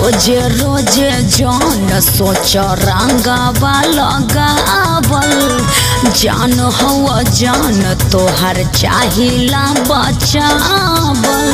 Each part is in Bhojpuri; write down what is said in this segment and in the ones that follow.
रोजे रोजे जान सोच रंगावा लगावल जान हवा जान तोहर चाहिला बचावल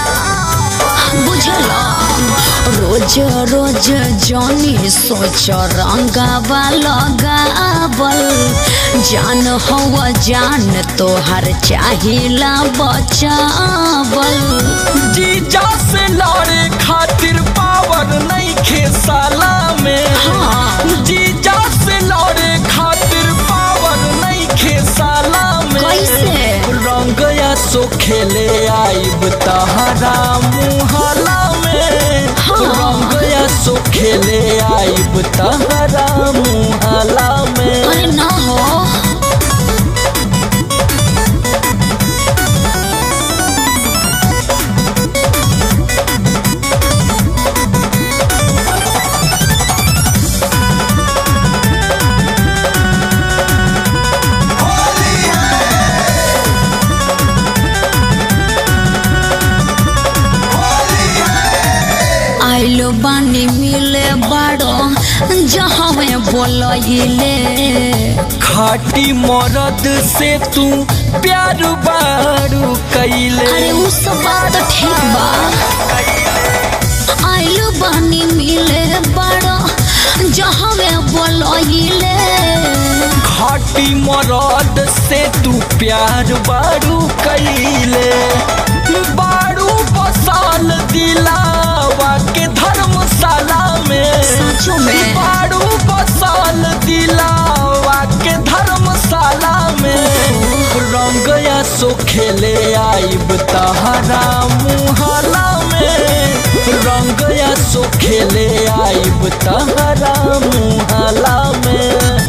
बुझला रोज रोज जानी सोच रंगावा लगावल जान हवा जान तोहर चाहिला बचावल जीजा से लड़े खातिर पावर नहीं खेसाला में हाँ। जीजा से लड़े खातिर पावर नहीं खेसाला में कैसे? रंग या सो खेले आइब तहरा मुहला में हाँ। रंग या सो खेले आइब तहरा मुहला में अरे ना हो आइलो बानी मिले बाड़ो जहाँ में बोलइले खाटी मरद से तू प्यार बारू कैले अरे उ सब बात तो ठीक बा आइलो बानी मिले बाड़ो जहाँ में बोलइले खाटी मरद से तू प्यार बारू कैले बारू बसाल दिलावा के धर्मशाला में सचो में? बारू बसाल दिलावा के धर्मशाला में रंग या सो खेले आइब तहरा मुहला में रंग या सो खेले आइब तहरा मुहला में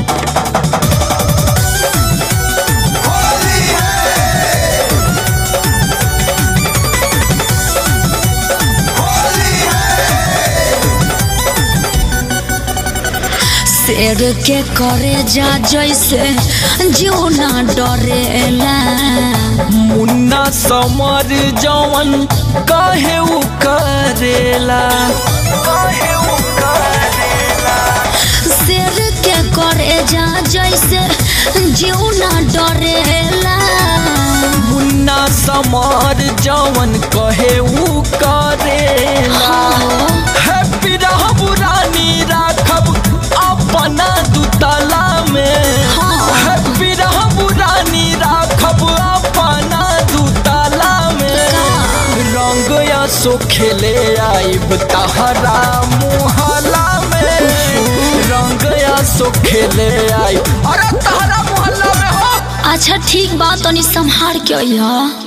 शेर के करे जा जैसे जो ना डरेला मुन्ना समर जवन काहे उ करेला काहे उ करेला शेर के करे जा जैसे जो ना डरेला मुन्ना समर जवन कहे उ करेला हैप्पी रहब रानी राखब अपना दुतला में हाँ। हैप्पी रहब रानी राखब अपना दुतला में रंग या सो खेले आइब तहरा मुहला में रंग या सो खेले आइब अरे तहरा मुहल्ला में हो अच्छा ठीक बात तनी संभार के अइहा